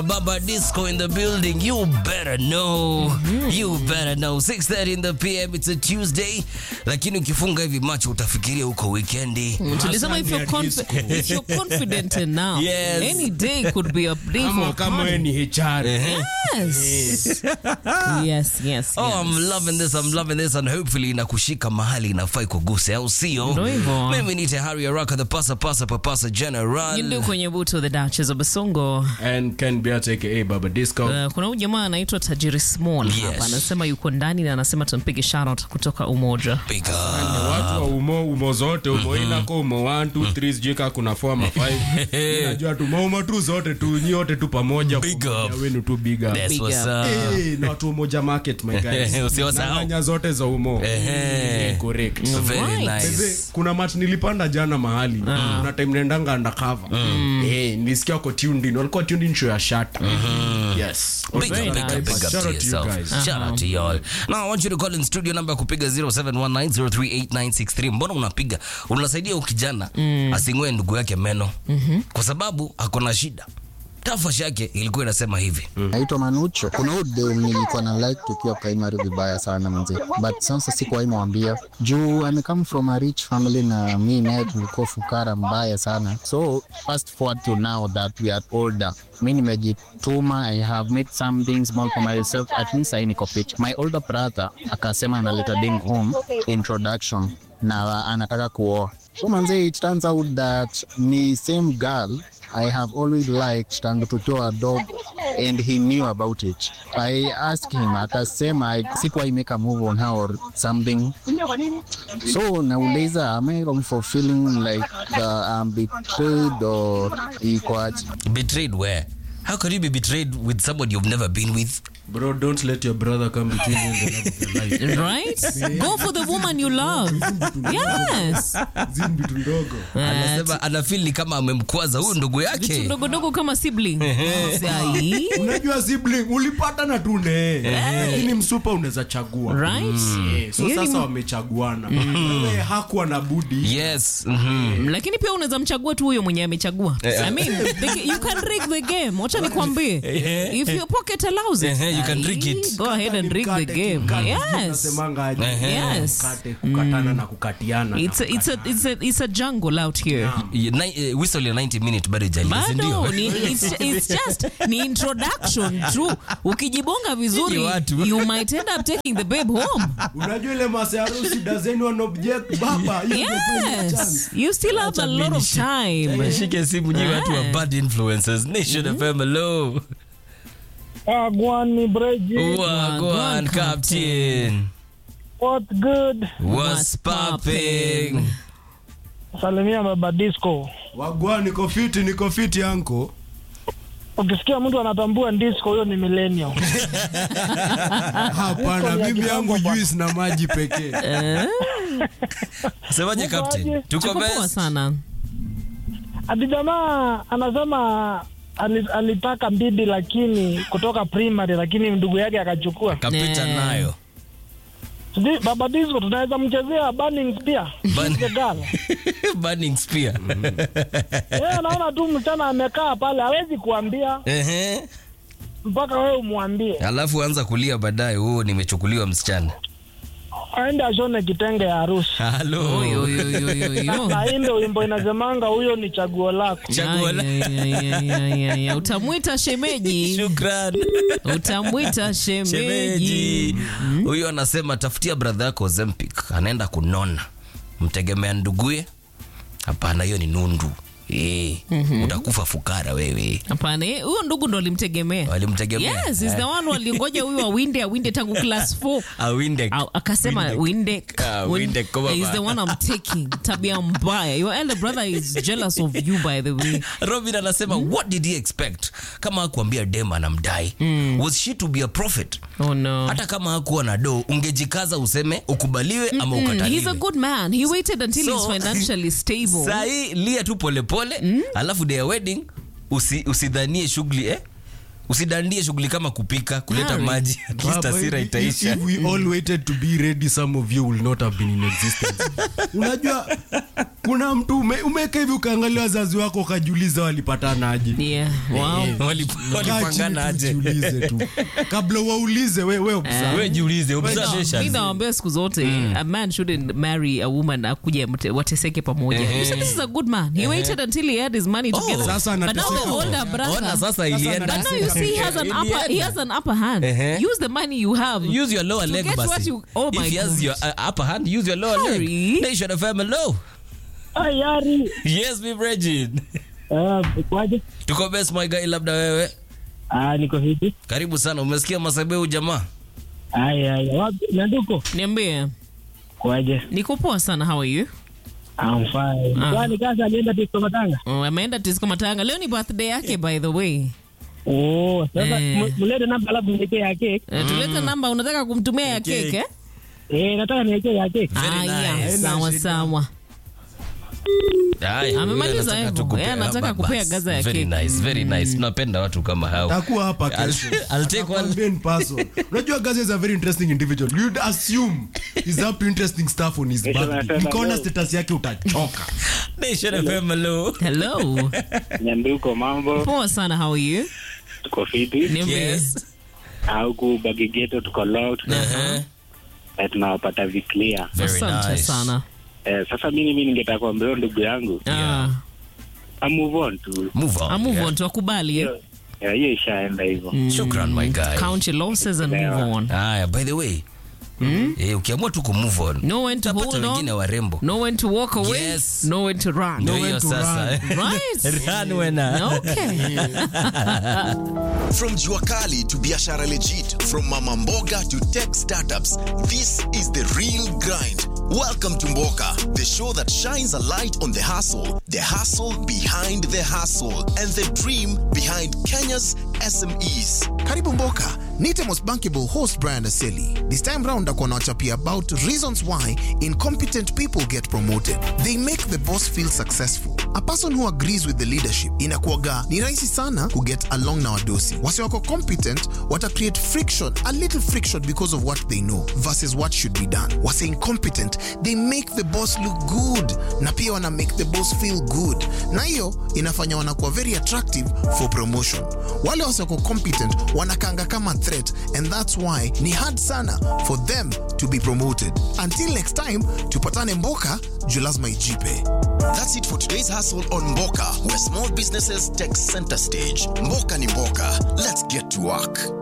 Baba Disco in the building. You better know. You better know. 6:30 in the PM. It's a Tuesday. Lakini ukifunga hivi macho utafikiria uko weekendi. tulisema if you're, confi- if you're confident enough Yes. any day could be a day Kama for kama wewe ni HR. yes yes yes Oh, yes. I'm loving this. I'm loving this and hopefully inakushika mahali inafai kuguse au sio? Ndio hivyo. Mimi ni Harry Araka the pasa pasa papasa general. Yindu kwenye buto the Duchess of Basongo. And Ken Beat aka Baba Disco. Uh, kuna huyu jamaa anaitwa Tajiri Small Yes. hapa anasema yuko ndani na anasema tumpige shout kutoka Umoja. Big up. watu wa umo umo zote umo inako umo 1 2 3 sijui kaa kuna 4 ama 5 najua tu umo tu zote tu nyi wote tu pamoja Big kwa up. umoja wenu tu big up That's Big what's up. up. Eh, na watu wa umoja market my guys Usiwasahau. Na nyanya zote za umo Ehe. Eh, correct Very Right. nice. Mzee, kuna match nilipanda jana mahali kuna time naendanga undercover eh nilisikia wako tuned in walikuwa tuned in show ya shata yes Big up, Very big up, nice. big up Shout to out to you yourself. guys. Shout out to y'all. Now I want you to call in studio number ya kupiga 0719038963. Mbona unapiga? Unasaidia huyu kijana asing'oe ndugu yake meno. Kwa sababu ako na shida. Tafash yake ilikuwa inasema hivi. naitwa Manucho. Kuna huyu dem nilikuwa na like tukiwa primary vibaya sana mzee, but sasa sikuwahi mwambia juu ame come from a rich family na mi naye tulikuwa fukara mbaya sana. So fast forward to now that we are older, mi nimejituma, I have made something small for myself, at least I niko fit. My older brother akasema analeta ding home introduction na anataka kuoa. So manze, it turns out that ni same girl I have always liked tangu tukiwa dog and he knew about it. I asked him, akasema I- sikuwahi make a move on her or something. So nauliza, am I wrong for feeling like uh, I'm betrayed or iko aje? Betrayed where? How could you be betrayed with somebody you've never been with? bro don't let your brother come between you and the love of your life Right? Go for the woman you love. Yes. zin vitu ndogo Anasema anafeel ni kama amemkwaza huyu ndugu Vitu yake. ndogo dogo kama sibling. Sai. unajua sibling ulipata na tune lakini msupa unaweza chagua Right? Eh, so Hiyo ni sasa mu- wamechaguana Wewe hakuwa na budi Yes. mhm. lakini pia unaweza mchagua tu huyo mwenye amechagua I mean, the, you can rig the game wacha nikwambie if your pocket allows it Eh, you can rig it. go ahead and rig the Mkate, game kimkate. yes Nasemanga aje? Yes. Mkate, kukatana na kukatiana na it's a, it's a, it's a, it's a jungle out here Ye- ni- eh, Whistle ya 90 minute bado haijalia, si ndio? bado ni, it's, it's just ni introduction tu ukijibonga vizuri Ni watu. you might end up taking the babe home unajua ile masa ya harusi does anyone object baba hiyo ndio final chance. yes you still have a lot of time Shike simu nyi watu wa bad influences. Nation FM hello. Agwani Breji, Wagwan Wagwan, captain. what good? What's What's popping? popping? Salimia baba disco. wagwa niko fiti niko fiti anko Ukisikia mtu anatambua disco, huyo ni millennial. hapana ya mimi yangu kitambo juice na maji pekee Semaje Uko captain? aje? Tuko tuko poa best. sana Ati jamaa anasema ali- alitaka bibi lakini kutoka primary, lakini ndugu yake akachukua. Kapita Nee. nayo. Sijui baba disco, tunaweza mchezea burning spear Burn- The girl. Burning spear. Yeye anaona tu msichana amekaa pale, hawezi kuambia Ehe. mpaka wewe umwambie, Alafu anza kulia baadaye, oh, nimechukuliwa msichana. aende ashone kitenge ya harusi. Halo. Oyo, oyo, oyo, oyo, oyo. Na hii ndio wimbo inasemanga huyo ni chaguo lako. Chaguo la- Ya, ya, ya, ya, ya, ya. utamwita shemeji Shukran. utamwita shemeji Shemeji. Huyo anasema tafutia brother yako Ozempic, anaenda kunona. Mtegemea nduguye? Hapana, hiyo ni nundu. Eh, utakufa fukara wewe. hapana eh, huyo ndugu ndo alimtegemea Walimtegemea. yes is the one walingoja huyu awinde awinde tangu class 4 Awinde. Au- akasema Winde. winde Ah, winde, koma is the ba. one I'm taking tabia mbaya your elder brother is jealous of you by the way Robin anasema what did he expect? Kama hakuambia dem anamdai. Was she to be a prophet? oh no Hata kama hakuwa na do, ungejikaza useme ukubaliwe ama Mm, he's a ukataliwe. good man he waited until So- he's financially stable Sahi lia tu polepole alafu day ya wedding usi, usidhanie shughuli eh? usidandie shughuli kama kupika kuleta Harry. maji at least Baba, hasira if- itaisha if we all waited to be ready some of you will not have been in existence unajua kuna mtu ume, umeka hivi ukaangalia wazazi wako ukajiuliza walipatanaje Yeah. Wow. Wali- Kaa chini walipangana tu aje ujiulize tu kabla waulize we, we observe. we jiulize mi observations nawambia siku zote a man shouldn't marry a woman akuja mte- wateseke pamoja you said this is a good man he waited until he had his money together Sasa but now the anateseka. older ona brother sasa ilienda but now you see he has an upper he has an upper hand Uh-huh. use the money you have use your lower To leg get what basi you- oh my if he has God. your uh, upper hand use your lower Harry. leg nation of hello Ayari. yes mi Bridget Uh, kwaje? tuko best my guy labda wewe Ah, niko hivi. karibu sana umesikia masabeu jamaa Aya, aya. Wapi? Nanduko? niambie Kwaje? niko poa sana how are you I'm fine. Ah. Kwani kasa alienda Disco Matanga? Oh, ameenda tisiko matanga leo ni birthday yake by the way Oh, sasa Eh. mu- mulete namba alafu niwekee ya cake. Eh, tulete namba unataka kumtumia ya keke eh? Eh, nataka niwekee ya cake. Very Aya, nice. sawa sawa Haya, Amemaliza wewe hivyo. unataka Yeye tukupea- anataka bas, kupea gaza ya very keki. nice, very nice. tunapenda watu kama hao takuwa hapa I'll- kesho I'll take one. Atakwambia in person. unajua gazi is a very interesting individual you'd assume he's up to interesting stuff on his Kesho birthday nasema ukaona leo. status yake utachoka Nation FM, hello. hello Nyanduko, mambo? poa sana how are you Tuko fiti. niambie Yes. Huku Bagigeto tuko loud. Uh-huh. Eh, tunawapata viclear. Very asante nice. sana Eh, sasa mimi mimi ningetaka kuambia huyo ndugu yangu, Ah, I move on tu. Move on, ah, move yeah. on tuwakubali eh? Eh, hiyo ishaenda hivyo. Shukran, my guy. count your losses and move on Haya, by the way eh, ukiamua tu kumove on know when to utapata hold wengine on warembo know when to walk away Yes. know when to run Ndio when hiyo to sasa right Run wena. okay From Juakali to Biashara Legit, from Mama Mboga to tech startups, this is the real grind. Welcome to Mboka, the show that shines a light on the hustle, the hustle behind the hustle, and the dream behind Kenya's SMEs. Karibu Mboka. Nite most bankable host Brian Aseli. This time round ako nawachapia about reasons why incompetent people get promoted. They make the boss feel successful. A person who agrees with the leadership inakuaga ni rahisi sana kuget along na wadosi. Wasi wako competent wata create friction, a little friction because of what they know versus what should be done. Wasi incompetent, they make the boss look good na pia wana make the boss feel good. Na hiyo inafanya wanakuwa very attractive for promotion. Wale wasi wako competent wanakanga kama threat and that's why ni hard sana for them to be promoted. Until next time, tupatane Mboka, juu lazima ijipe. That's it for today's hustle on Mboka, where small businesses take center stage. Mboka ni Mboka. Let's get to work.